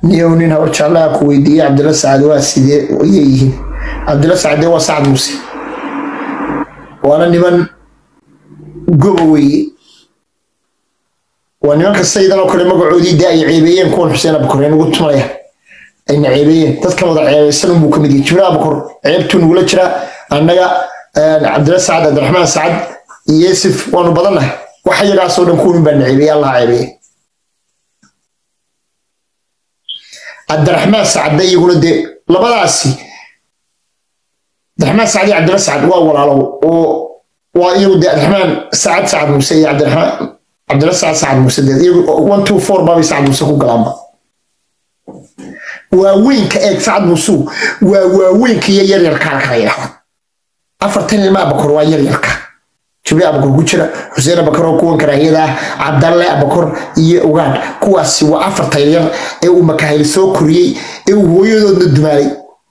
niyow nin hawr jeclaha ku weydiiyey cabdilla sacad waa sidee ayay yihiin cabdilla sacade waa sacad muuse waana niman goba weeye waa nimanka saydan oo kale magacoodii dee ay ceebeeyeen kuwan xuseen abukor nagu tumanaya ayna ceebeeyeen dadkan wada ceebeysan unbuu ka mid yahay jibril abukor ceebtuu nagula jira annaga cabdilla sacad cabdiraxmaan sacad iyo yusuf waanu badannahay wax iyagaasoo dhan kuwan baa na ceebeeye allaha ceebeeye cabdiraxmaan sacadda iyaguna dee labadaasi cabdiraxmaan sacad iyo cabdilla sacad waa walaalow oo waa iyagu dee cabdiraxmaan sacad sacad muuse iyo cabdiraxmaan cabdilla sacad sacad muuse dee iyagu one two four baabay sacad muuse ku galaanba waaweynka eeg sacad muusuu waa waaweynka iyo yaryarkaa kala yidhahda afartan ilma abakor waa yaryarka jibril abakor ku jira xuseen abakor oo kuwan karaahiyada ah cabdalle abakor iyo ugaan kuwaasi waa afarta yaryar ee uu makahayl soo koriyey ee uu hooyadoodna dumaalay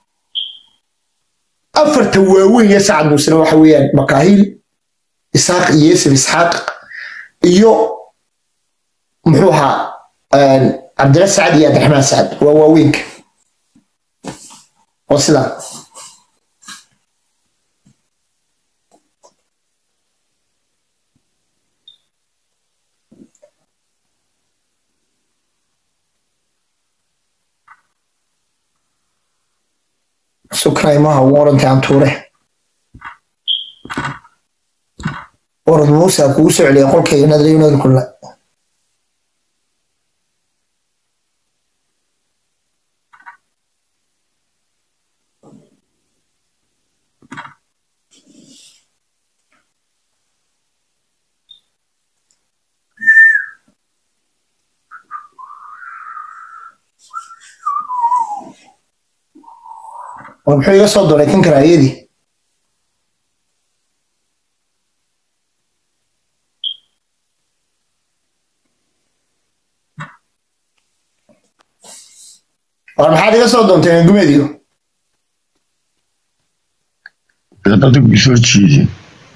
afarta waaweyn ee sacad muusena waxa weeyaan makaahil isaaq iyo yusuf isxaaq iyo muxuu ahaa cabdilla sacad iyo cabdiraxmaan sacad waa waaweynka oo sidaa sukraymaha waranta aan tuure warad muuse kugu soo celiya qolkayga nadriyunad kulla war muxuu iga soo doray kan karaayadii war maxaad iga soo doonteen gumeediyo adigu soo jeedin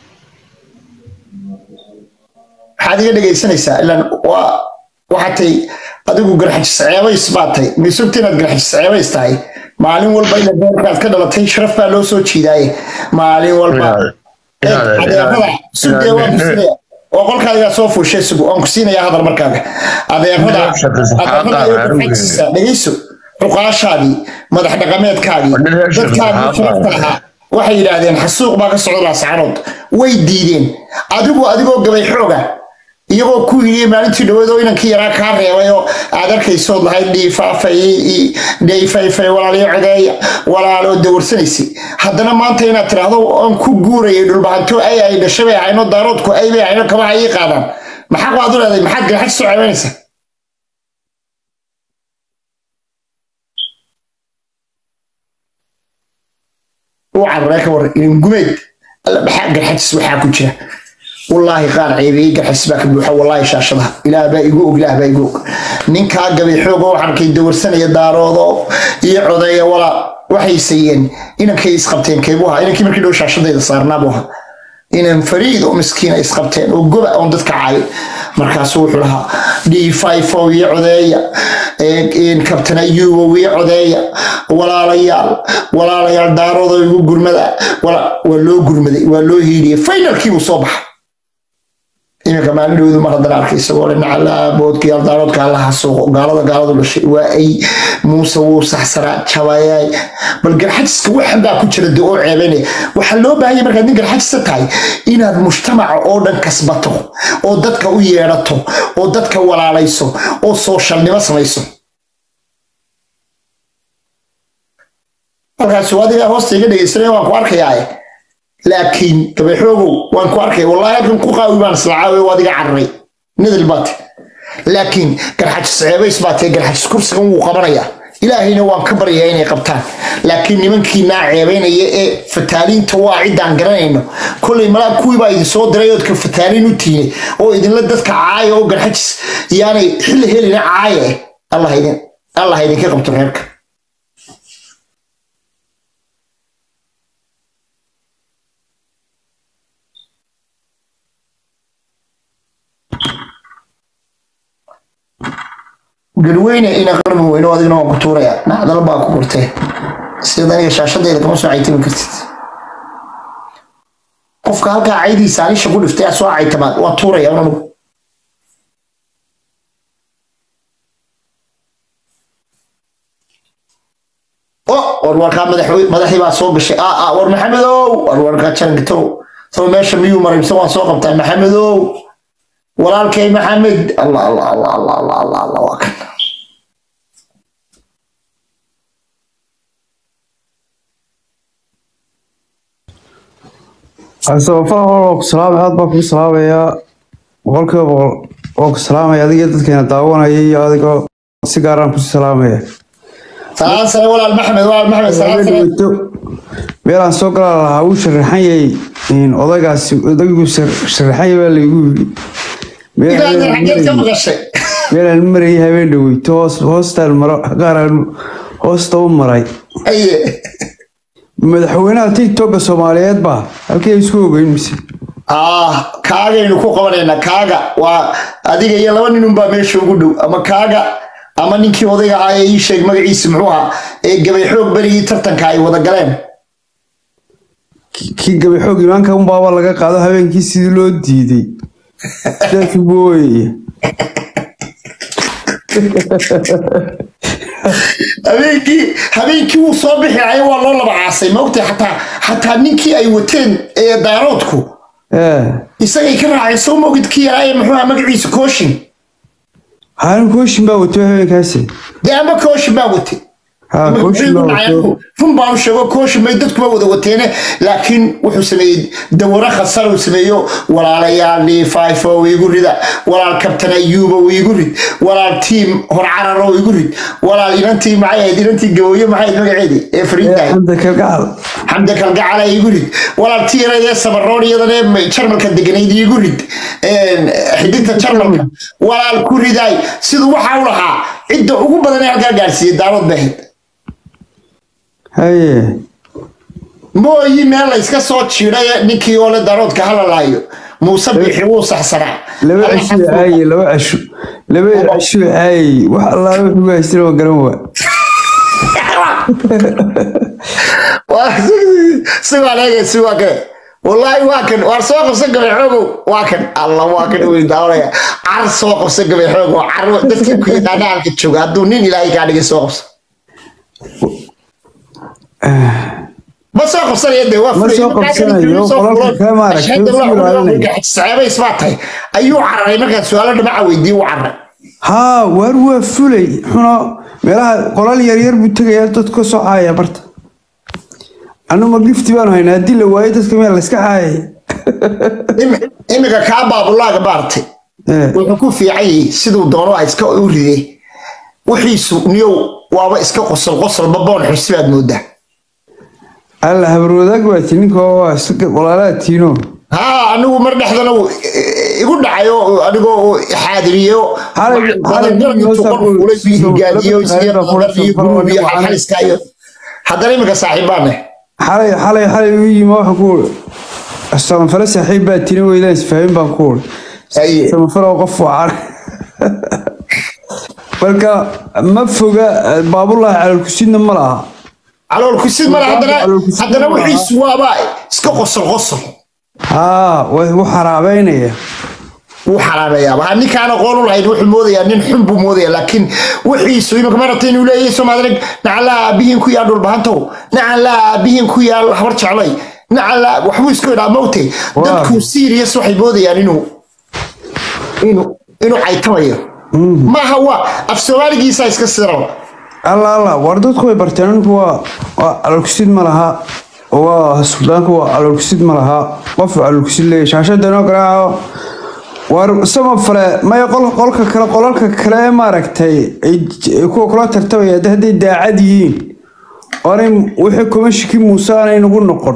maxaad iga dhegaysanaysaa ilaan waa waxaatay adigu garxajis ceebays baad tahay misugta inaad garxajis ceebays tahay maalin walba ila beerkaad ka dhalatay sharaf baa loo soo jiidaaye maalin walba adeerada sugdee waa bisinaya oo qolkaadigaa soo fuushay sugu aan ku siinayaa hadal markaaga adeerada adeerada dhegeyso cuqaashaadii madax dhaqameedkaagii dadkaagii sharafta lahaa waxay yidhaahdeen xasuuq baa ka socda laascaanood way diideen adigu adigoo gabay xooga iyagoo ku yidhi maalintii dhaweed oo inankii yaraa kaa reebay oo aad arkaysood lahayd dhiifaafay dhayfayfay walaaliyo codeeya walaaloo dawarsanaysay haddana maanta inaad tiraahdo aan ku guurayay dhulbahanto ay ay dhashay bay ahayno daaroodku ay bay ahayno kabaha ii qaadaan maxaa waad u leedahay maxaad garxad soo ceebanaysaa u cararee ka waran inin gumeed alla maxaa garxadis waxaa ku jira wallaahi qaar ceebeeyey garxis baa ka buuxa wallaahi shaashadaha ilaah baa igu og ilaah baa igu og ninkaa gabay xooga waxaan kay dawarsanaya daaroodo iyo codeeya walaa waxay sayeen inankay isqabteen keebuu ahaa inankii markii dhow shaashadayda saarnaa buu ahaa inan fariid oo miskiina isqabteen oo goba oon dadka caayin markaasuu wuxuu lahaa dhiifayfow iyo codeeya kabtan ayuubow iyo codeeya walaalayaal walaalayaal daaroodo igu gurmada waa loo gurmaday waa loo hiiliyey finalkiibuu soo baxay iminka maalin dhowdu mar haddana arkay isagoo le nacalaaboodka yaldaaroodka allaha suuqo gaalada gaaladu dhashay waa ay muuse wuu saxsaraa jabayay bal garxajiska waxan baa ku jira de oo ceebanaya waxaa loo baahanya markaad nin garxajisa tahay inaad mujtamaca oo dhan kasbato oo dadka u yeedhato oo dadka walaalayso oo sooshalnimo samayso halkaas adigaa hoosta iga dhegaysanaya waan ku arkayaa laakiin gabayxoogow waan ku arkay wallahi halkan ku qaawi baan islacaawe waad iga cararay nadal baate laakiin garxajis ceebays baatee garxajis kursigan wuu qabanayaa ilaahayna waan ka baryayaa inay qabtaan laakiin nimankiinaa ceebaynaya ee fataaliinta waa ciddaan garanayno kollay malaa kuwii baa idin soo diray oodka fataaliin u tiine oo idinla dadka caaya oo garxajis yaanay xilli helina caaya eh allah idinka qabto reerka garweyne ina qarmi weyno adigna waan ku tuuraya nacdal baa ku gurtee sida aniga shaashadayda kama soo caytami kartid qofka halkaa caydiisa alisha ku dhiftay soo caytamaad waa tuuraya un anigu warwarkaa madaxdii baa soo gashay aa war maxamedow warwarkaa jangitow saba meesha miyuu maray mise waan soo qabtaa maxamedow walaalkay maxamed allah allah allah allah allah allah allah waa kan sabafal waa ku salaamay aad baa kugu salaamayaa boqolkiiba boqol waa ku salaamaya adiga dadkeena daawanaya iyo adigoo si gaaraan kusi salaamaya salaam sare walaal maxamed walaal maxamed salaam sare meelaan soo galaa lahaa wuu sharaxan yahay odaygaasi odaygu sharaxan yahay baa laygu yidhi ilaahay xageed ka maqashay meelaan marayay habeen dhaweyto hoos hoostaan maro gaaraan hoosta u maray aye madaxweynaha tiktoka soomaaliyeed baa halkii ay isku ogeyn mise ah kaagaynu ku qabanaynaa kaaga waa adiga iyo laba nin unbaa meesha ugu dhow ama kaaga ama ninkii odayga ah ee ii sheeg magaciisa muxuu ahaa ee gabay xoog berigii tartanka ay wada galeen kii gabay xoog imaanka unbaaba laga qaado habeenkii sidii loo diiday sidaas ugu ooyaya habeenkii habeenkii wuu soo bixi lahay waa loo laba caasay maogtay xataa xataa ninkii ay wateen ee daaroodku ee isagay ka raaceen soo mogid kii yaraa ee muxuu ahaa magaciisa kooshin haalin kooshin baa wato habeenkaasi dee ama kooshin baa watay ha kooshin baa wato run baanu sheego kooshin bay dadkuba wada wateene laakiin wuxuu sameeyey dawaro khasar uu sameeyo walaalayaal dhiifaifo igu rida walaal kabtan ayuuba igu rid walaal tiim horcararo igu rid walaal inantii maxay ahayd inantii gabooye maxay ahayd magaceedii ee fariintahay xamda kalgacal xamdi kalgacala igu rid walaal tiirayee sabaroon iyadana jarmalka deganayd igu rid xididta jarmalka walaal ku ridaay siduu waxa u lahaa cidda ugu badan ee halkaa gaarsiiyey daarood bay ahayd haye mooyi meel la iska soo jiiday ninkii oo le daroodka halalaayo muuse bixi wuu saxsanaa laba cisho caaye laba cisho laba cisho caaye wax allaa wuxuu haystina waa garan waa sigaa leega si waa kane wallaahi waa kan waar soo qabsan gabay xoogow waa kan alla waa kan weyn daawanaya car soo qabsan gabay xoogow car dadka ku yaqaana halka jooga hadduu nin ilaahay kaa dhigay soo qabsan ma soo qabsanaya dee waa Ma soo qabsanayo, qolalka kale ma aragtay, wuu sii ilaalinaya. saxaabays baa tahay ayuu cararay markaad su-aalo dhamaca weydiiye u cararay haa waar waa fulay xuno meelaha qolal yaryar buu tegayaa dadka ka soo caaya barta annuma gifti baanu haynaa haddii la waayo dadka meel la iska caayaya Imi- imika kaa baabulaaga baartay Eh, wuxuu ku fiican yahay siduu doono a iska u ride wixiisu niyow waaba iska qosol qosolba boon xursi baad moodaa alla habarwadaag baa ti ninka waa iska walaalaa tiino haa anigu mar dhexdana wuu i- igu dhacay oo anigoo uu xaadiriyo Xalay- xalay badangarabintuu noo qor fuulay soo- iyo higaadiyo soo- iyo soo- qolad iyo soo- guruub iyo soo- xalxaliska iyo haddana imika saaxiibaane xalay xalay xalay u yimi waxa ku samafale saaxiib baa tini weydaan isfahmin baan ku uri Haye. samafale oo qof waa marka ma foga baabulahi calolkusidna ma laha calool kusid male haddana Calool kusid haddana ma laha. wixiisu waaba iska qosol qosol haa way u xaraabeynaya wuu xaraabeeyaaba ha ninkaan aqoon u lahayn wuxuu moodayaa nin xun buu moodaya laakiin wixiisu imika marata inuu leeyahay soomaalig nacalaa aabihiin ku yaal dhulbahantow nacalaa aabihiin ku yaal habar jeclay nacalaa waxbuu isku idhaa mowtay Waa. dadku serious waxay moodayaan inuu inuu inuu caytamayo maaha waa af soomaaligiisa iska siraba alla alla war dadku way barteen ninku waa waa calolkusid ma laha waa suldaanku waa calolkusid ma laha qof calolkusid leeyahay shaashada inoo garaaco war sama fale maya qol- qolka kale qolalka kale ee maaragtay ay ay kuwa kula tartamaya hadda hadday daacad yihiin oonay wixii kuma shiki muuse aanay nagu noqon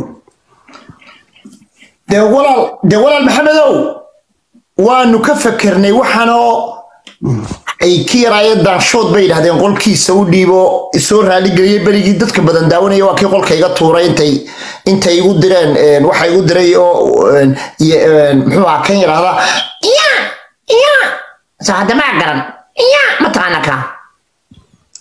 dee walaal dee walaal maxamedow waanu ka fakernay waxaanoo ay ka yaraayeen daanshood bay yidhahdeen qolkiisa u dhiibo isoo raaligeliyey berigii dadka badan daawanaya waa kii qolka iga tuuray intay intay igu direen een, waxa igu diray oo een, iyo, een, muxuu ahaa kan yidhaahda iya iya soo hadda maa garan iya mataqaana kaa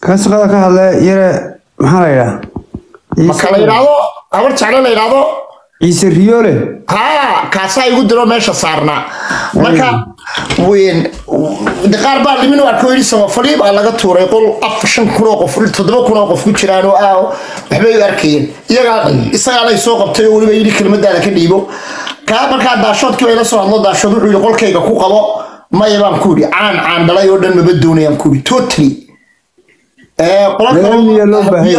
kan shaqada ka hadle yare maxaa la yidhaha marka la yidhaahdo habar jecle la yidhaahdo ciise riyoole haa kaasaa igu diro meesha saarnaa marka weyn de qaar baa limin arko yidhi samafali baa laga tuuray qol af shan kun oo qof toddoba kun oo qof ku jiraan oo ah waxbay u arkayeen iyagaa isagaana soo qabtay oo weliba yidhi kelmadaada ka dhiibo kaa markaa daashoodkii bay la soo hadlo daashood wuxuu yidhi qolkayga ku qabo maya baan ku yidhi caan caan dhalay oo dhan maba doonayaan ku yidhi totally Nidaamya loo baahan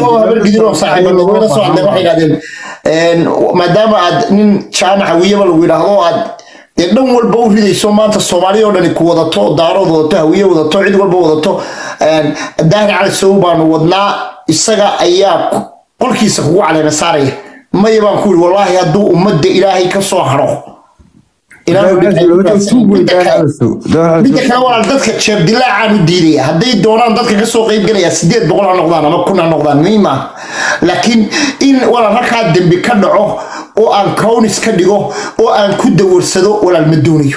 yahay. maadaama aad nin jaamaca wiyaba lagu yidhaahdo aad dee dhan walba u ridayso maanta soomaaliya oo dhani ku wadato daarood wadato hawiye wadato cid walba wadato daahir cali sow baanu wadnaa isaga ayaa qolkiisa kugu caleema saaraya maya baan ku yidhi wallaahi hadduu ummadda ilaahay ka soo haro midda kale walaal dadka jeeb dilaacaan u diidaya hadday doonaan dadka kasoo qayb galaya sideed boqol ha noqdaan ama kun ha noqdaan muhiim ah laakiin in walaal halkaa dembi ka dhaco oo aan cownis ka dhigo oo aan ku dawarsado walaal ma doonayo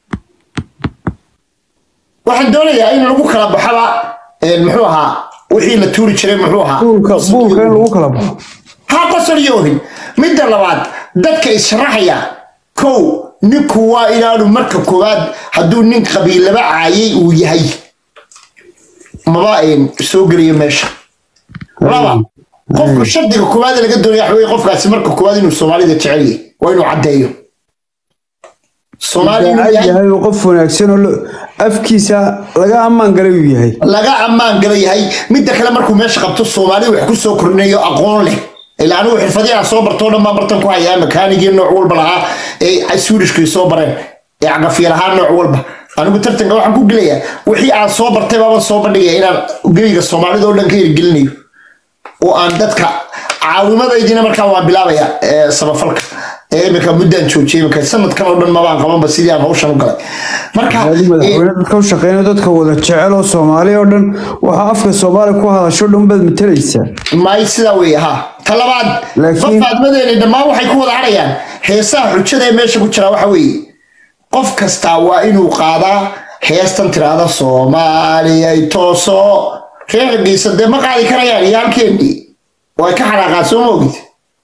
waxaan doonayaa in lagu kala baxaba muxuu ahaa wixii la tuuri jiray muxuu ahaa buulka buulka in lagu kala baxo ha qosol yoohin midda labaad dadka issharaxaya kow ninku waa inaanu marka koowaad hadduu nin qabiilaba caayay uu yahay maba ayn soo geliyo meesha laba qofka shardiga koowaad ee laga doonaya waxa weye qofkaasi marka koowaad inuu soomaalida jecel yahay waa inuu caddeeyo soomaali inuu Daacad yahay yahay oo qof wanaagsan oo lo- afkiisa laga ammaan galay uu yahay laga ammaan gala yahay midda kale markuu meesha qabto soomaali wax ku soo kordhinayo aqoon leh ilaa anigu xirfadii aan soo bartoo dhan baan bartan ku hayaa makaanigii nooc walba lahaa ee swedishkii soo bareen ee cagafiya lahaa nooc walba anigu tartanka waxaan ku gelayaa wixii aan soo bartay baaban soo bandhigaya inaan geyga soomaalida oo dhan ka hirgelinayo oo aan dadka caawimadaydiina markaa waan bilaabaya ee samafalka ee imika muddaan joojiyay imika sanadkan oo dhan mabaan qabanba sidii aan hawshan u galay marka Hadi ee, madaxweyne dadka u shaqeynaya dadka wada jecel oo Soomaali oo dhan waxa afka Soomaali ku hadasho dhan baad matalaysaa maay sidaa weeye ha ta labaad Laakiin- fafaadmadeeni dhammaan waxay ku wada harayaan heesaha xujada ee meesha ku jira waxa weeye qof kastaa waa inuu qaadaa heestan tiraahda soomaaliyay tooso reergiisa dee ma qaadi karayaan iyo halkeennii way ka xanaaqaan soo ma ogid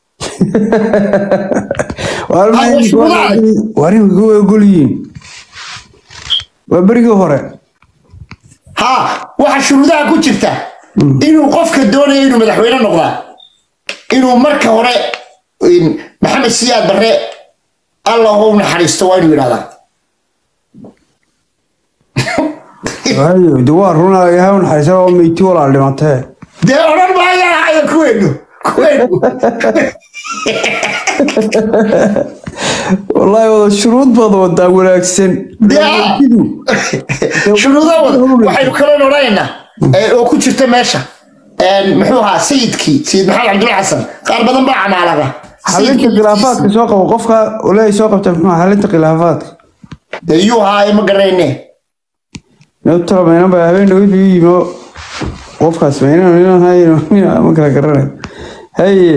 waa Ah, waa shuruudaha. warin kuwa ogolyiin waa berigii hore ha waxa shuruudaha ku jirta inuu qofka doonaya inuu madaxweyne noqdaa inuu marka hore in maxamed siyaad barre allah u naxariisto waa inuu yidhahdaa waayo de waa runa yahay un xariisa oo meyti walaal dhimatee dee odhan maayaan haya kuweenu kuweenu wallaahi wada shuruud baad wadaa wanaagsan Dee- shuruudaha wada waxaynu kala odhanaynaa ee, oo ku jirta meesha Een, muxuu ahaa sayidkii sayid maxamed cabdulla xasan qaar badan baa camaalaga xalinta Sayidkii khilaafaadka soo qabo qofka uleey soo qabta muxuu ahaa xalinta khilaafaadka dee yuu haaye ma garanayne nabtala maynan baa habeen dhawid buu yimo qofkaas maynan maynan hayno ma kala garanayo haye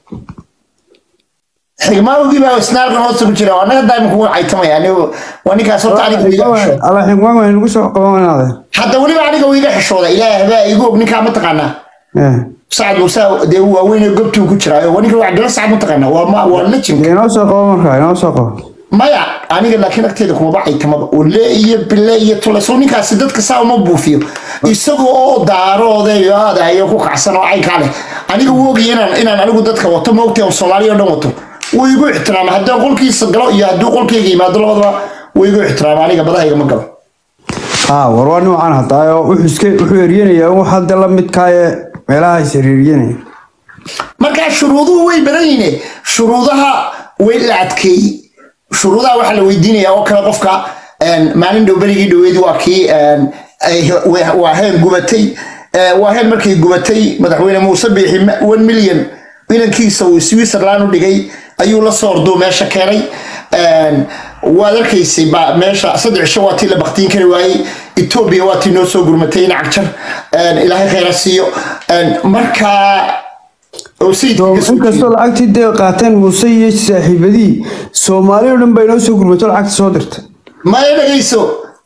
xigmaawgii baa isnaalkan hoosta ku jira annaga daaiman kugu caytamaya anigu waa ninkaas horta aniga wiiga xishooda alla xigmaan waa nagu soo qabanaade hadda weliba aniga wiiga xishooda ilaahay habaa igu og ninkaa ma taqaanaa sacad muuse dee uu waaweyn gobtuu ku jiraayo waa ninka cabdilla sacad ma taqaanaa waa ma waa legend inoo soo qabo markaa inoo soo qabo maya aniga laakiin agteeda kumaba caytamaba ule iyo bile iyo tuleso ninkaasi dadka saa uma buufiyo isagoo oo daaroodayo aadayo ku kacsan oo caynkaa leh aniga wuu ogaya inaan inaan anigu dadka wato maogtay oo soomaaliya oo dhan wato wuu igu ixtiraama haddii qolkiisa galo iyo haddii qolkayga yimaado labadaba wuu igu ixtiraama aniga badahayga ma galo haa war waa nuucan hadaayo wuxuu iska wuxuu eryanayaa wax hadda la midkaaye meelaha is eryanaya markaa shuruuduhu way badan yihiin shuruudaha way la adkeeyey shuruudaha waxaa la weydiinaya oo kale qofka een, maalin dhow berigii dhoweed waa kii een, ay- wa- waa heen gubatay ee, waa heen markay gubatay madaxweyne muuse biixi ma- one million inankiisa uu switzerland u dhigay ayuu la soo orduu meesha keenay Een, waad arkaysay ba meesha saddex cisho waa tii la baktiin kari waayey etoobiya waa tii noo soo gurmatay in cagjar Een, ilaahay khayra siiyo Een, markaa oo sayidka ka soo inkastoo lacagtii dee qaateen muuse iyo saaxiibadii soomaali oo dhan baa inoo soo gurmato lacagta soo dirta maya dhegayso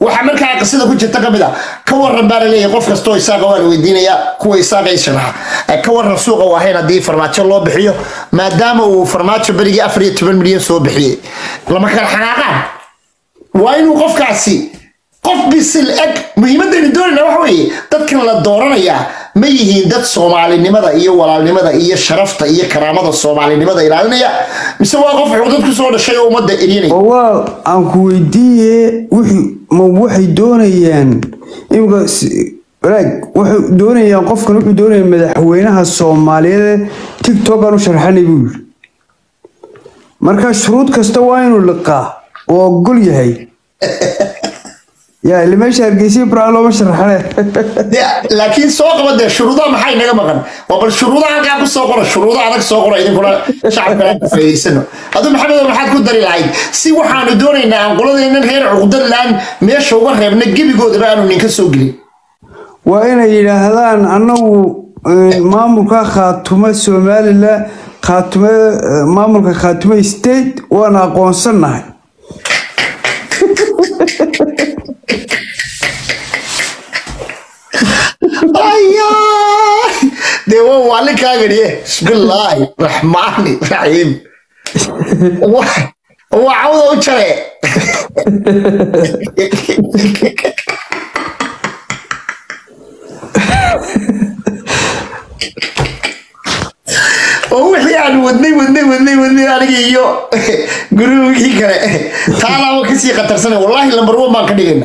waxaa markaa qisada ku jirta kamid ah ka waran baa laleeyahay qof kastoo isaaqa waa la weydiinayaa kuwa isaaqa isharaxa ka waran suuqa waahayn haddii farmaajo loo bixiyo maadaama uu farmaajo berigii afar iyo toban milyan soo bixiyey lama kala xanaaqaan waa inuu qofkaasi qof bisil eg muhiimadaynu doonayna waxa weeye dadkan la dooranayaa ma yihiin dad soomaalinimada iyo walaalnimada iyo sharafta iyo karaamada soomaalinimada ilaalinaya mise waa qof xuquuqdad ku soo dhashay oo ummadda eryanaya oo walaal aan ku weydiiye wixii ma waxay doonayaan imika walaag waxay doonayaan qofkan wuxuu doonaya madaxweynaha soomaaliyeed tiktok aan u sharxanay buu yiri marka shuruud kasta waa inuu liqaa oo ogol yahay yaa ile meesha hargeysa braa looma sharaxane laakiin soo qaba dee shuruudaha maxay naga maqan waa bal shuruudaha halkaa ku soo qora shuruuda adag soo qora idinkuna shacabkana ku faa'iidaysano aduu maxamedo maxaad ku dari lahayd si waxaanu doonaynaa aan qoladeennan reer cuqdad laan meesha uga reebna gebigoodaba aanu ninka soo gelin waa inay yidhaahdaan annagu eh, maamulka khaatumo somalilan khaatume eh, maamulka khaatume state waana aqoonsannahay ayaay dee waa waalinkaaganiye bismillaahi raxmaani raxiim waa waa cawda u jare oo wixii aan wadnay wadnay wadnay wadnay aniga iyo gurigii kale taalaaba kasii khatarsana wallaahi lambar one baan ka dhigayna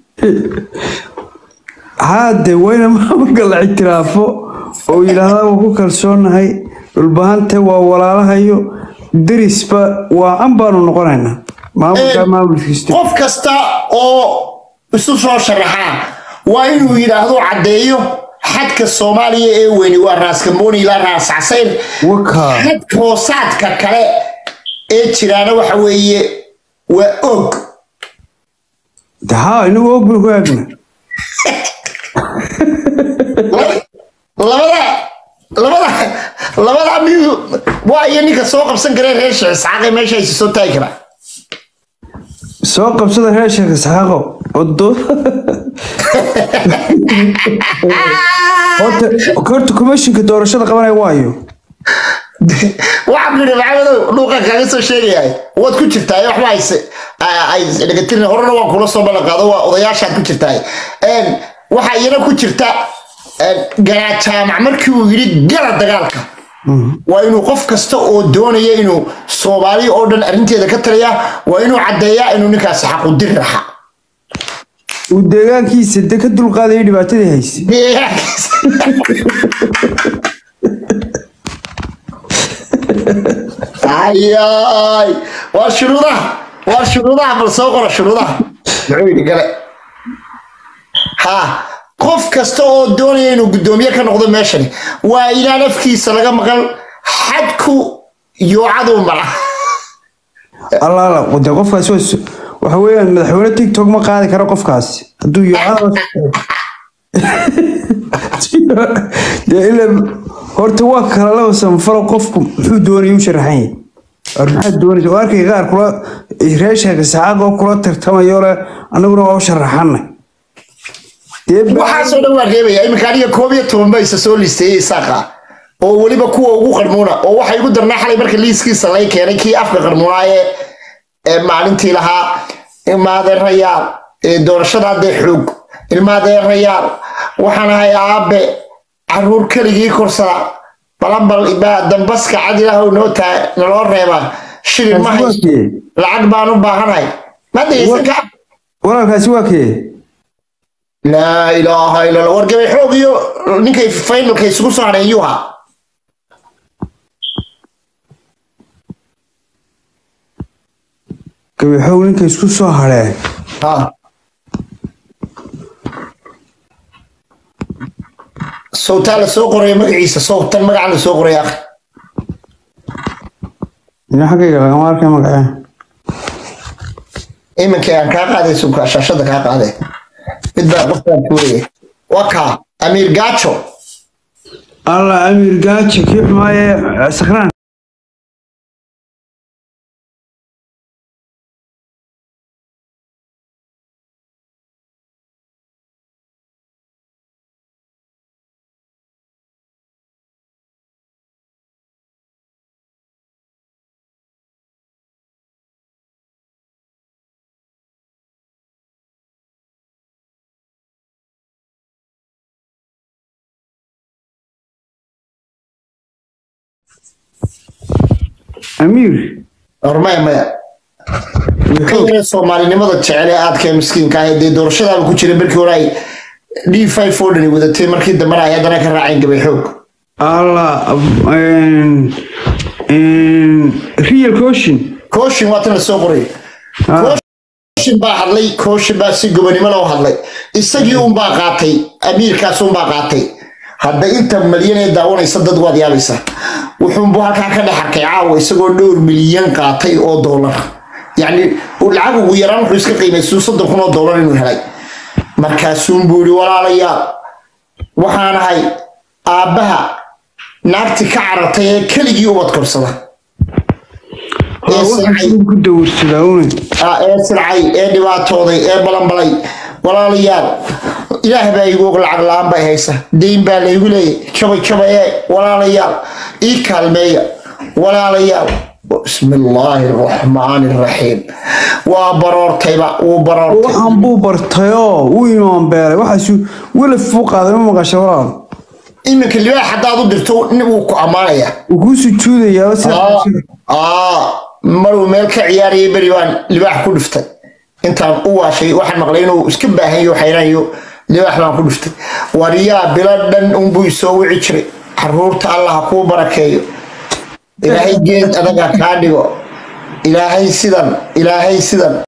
haade wayna maamulka la ictiraafo oo yidhaahdaa waan ku kalsoonahay dhulbahante waa walaalahayo derisba waa an baanu noqonaynaa maamulka maamulkiista qof kasta oo isu soo sharaxaa waa inuu yidhaahdo caddeeyo xadka soomaaliya ee weyni waa raaskamooni ilaa raas casayr wakaa xadka hoosaadka kale ee jiraana waxa weeye waa og de haa inagu og baynu ku eegna labada labada labada miyu waa iyo ninka soo qabsan karee reer sheekh isxaaqe meesha aysa soo taagi karaa soo qabsada reer sheekh isxaaqo odo horta horta commissionka doorashada qabanaya waayo waxaa ku yidhi maxamedow dhuuqa kaaga soo sheegayahay waad ku jirtaa waxba hayse ay dhegatirin horena waan kula soo ballan qaado waa odayaashaad ku jirtaa waxaa iyana ku jirta garaa jaamac markii uu yidhi gala dagaalka waa inuu qof kasta oo doonaya inuu soomaali oo dhan arrinteeda ka taliya waa inuu caddeeyaa inuu ninkaasi xaqudiri raxa uu deegaankiisa de ka dulqaadaya dhibaatadii hayse deegaankiisa ayaay waa shuruudaha waa shuruudaha bal soo qora shuruudaha muxuu yidhi gale ha qof kasta oo doonaya inuu guddoomiye ka noqdo meeshani waa inaan afkiisa laga maqal xadku yoocaduu mara allaala de qofkaasi waa s- waxa weeyaan madaxweyne tiktok ma qaadi karo qofkaasi hadduu yoocada dee ila horta waa kala laba samfalo qofku muxuu doonaya u sharaxan yahay war maxaad doonaysa oo arkay qaar kula reer sheekh isxaaq oo kula tartamayo le annaguna waa u sharaxanay dee ba- waxaasoo dhan waa reebaya iminka aniga koob iyo toban ba isa soo liisteeyey isaaqa oo weliba kuwa ugu qarmuuna oo waxa igu darnaa xalay marka liiskiisa lay keenay kii afka qarmuunaa ee ee maalintii lahaa ilmaadeerayaal ee doorashada haddee xoog ilmaadeerayaal waxaan ahay aabe caruur keligii korsada balambal baa dambaska cad ilaahow noo taa naloo reebaa shilin ma haysto lacag baan u baahanahay ma dhegeysan ka walaalkaasi waa kee laa ilaaha illa allah wargabay xoog iyo ninkay finalka isugu soo hadheen yuha gabaxow ninka isku soo hadheen ha sawtaa la soo qoraya magaciisa sawtan magaca la soo qoraya akhi ina xaggayga lagama arkay magacee iminka aan kaa qaaday subka shaashada kaa qaaday mid baa qofkaan tuuraya waa kaa amiir gaajo allah amiir gaajo kii xumaaye sakraan amiir hormaya maya ka yaree soomaalinimada jecel ee aadka miskiinka ah dee doorashadaaba ku jira markii hore ay d five fordhani wadatay markii dambena ay haddana ka raaceen gabay xoog allah real caution kooshin waa tan la soo qoray kooshin baa hadlay kooshin baa si gobonimo loo hadlay isagii unbaa qaatay amiirkaas unbaa qaatay hadda inta malyan ee daawanaysa dad waad yaabaysaa wuxuunbu halkaa ka dhex arkay caawa isagoo dhowr milyan qaatay oo doolar yacni lacag ugu yaraan wuxuu iska qiimaysuu soddon kun oo doolar inuu helay markaasuunbuu yihi walaalayaal waxaan ahay aabbaha naagti ka carartay ee keligii ubad korsada ee silcay ku dawrsadaa une ah, ee silcay ee dhibaatooday ee balanbalay walaalayaal ilaah baa igu og lacag la-aan bay haysa dayn baa laygu leeyay jabay jabay ee walaalayaal ii kaalmeeya walaalayaal bismi illaahi araxmaani araxiim waa baroortayba wuu baroortay waxaan buu bartayoo wuu imaan beelay waxaasu welaf buu qaaday ma maqasha walaal iminka libaax haddaad u dirto nin wuu ku ammaanayaa wuu kuu sujuudayaa sida aa maruu meel ka ciyaarayay beri baan libaax ku dhiftay intaan u waashay waxaan maqlay inuu iska baahanyo xayraanyo libaax baan ku dhiftay waryaa bilo dhan unbuu isoo wici jiray caruurta allah ha kuu barakeeyo ilaahay geed adaga kaa dhigo ilaahay sidan ilaahay sidan